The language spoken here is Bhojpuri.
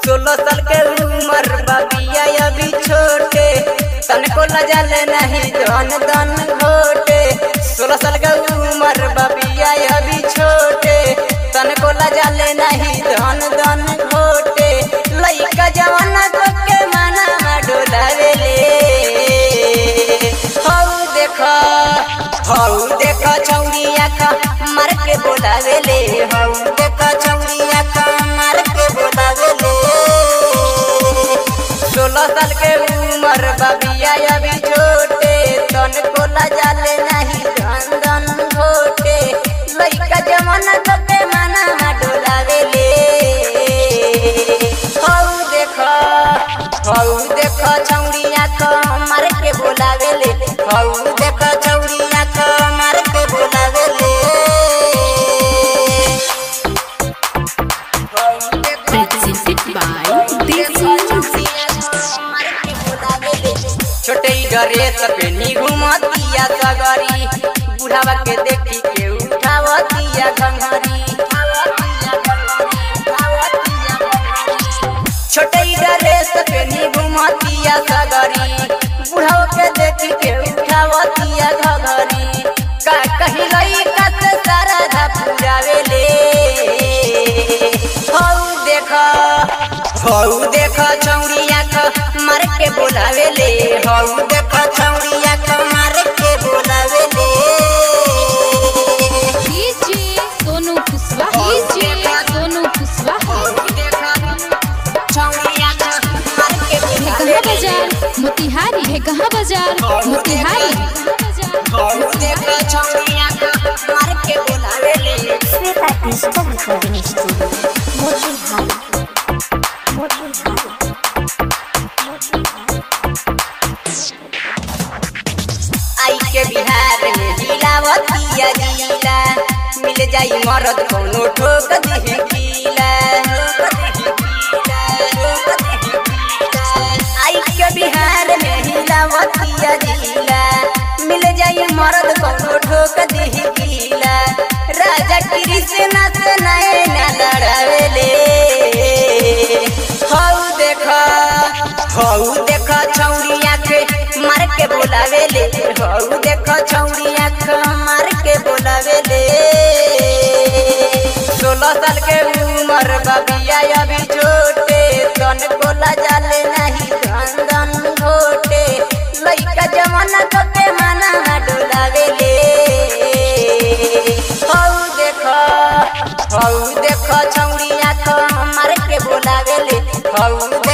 सोलह साल के उम्र बाबिया अभी छोटे तनको लजल नहीं धन धन घोटे सोलह साल के उम्र बाबिया अभी छोटे तनको लजल नहीं धन धन घोटे लइका जवाना को के माना डोलावेले हौ देख हौ देख छौरिया का मार के बोलावेले हौ देख छौरिया का मार के बोलावेले सोलह साल के उम्र बाबिया अभी छोटे तन को लजाले नहीं धन धन घोटे लइका जमाना को के माना डोलावेले हौ देख हौ देख छौरिया का मार के बोलावेले हौ देख छौरिया का मार के बोलावेले हौ देख Presented by Desi Music. छोटे डरे सपेनी घुमतिया सगरी बुढ़ावा के देखी के उठावतिया घंघरी छोटे डरे सपेनी घुमतिया सगरी बुढ़ावा के देखी के उठावतिया घंघरी का कहीं लई कत सारा धा पुरावेले हौ देख हौ देख छौरिया क मार के बोलावेले हौ देख छौरिया क मार के बोलावेले DJ सोनू कुशवाहा DJ सोनू कुशवाहा हौ देख छौरिया क मार के है कहाँ बोलावेले बाजार मोतिहारी है कहाँ बाजार मोतिहारी हौ देख छौरिया क मार के बोलावेले Sveta Digital Recording Studio. Motilhari. Motilhari. Motilhari. आई के बिहार में हिलावतिया जिला मिल जाई मरद कोनो ठोक दिही गीला आई के बिहार में हिलावतिया जिला मिल जाई मरद कोनो ठोक दिही गीला राजा कृष्ण से नैना लड़ावेले हौ देख हौ देख छौरिया के मार के बोलावेले हौ देख छौरिया के मार के बोलावेले सोलह साल के उम्र बाबिया अभी छोटे तन को लजाले नहीं धन धन घोटे लइका जमाना को के माना डोलावेले हौ देख हौ देख छौरिया को मार के बोलावेले हौ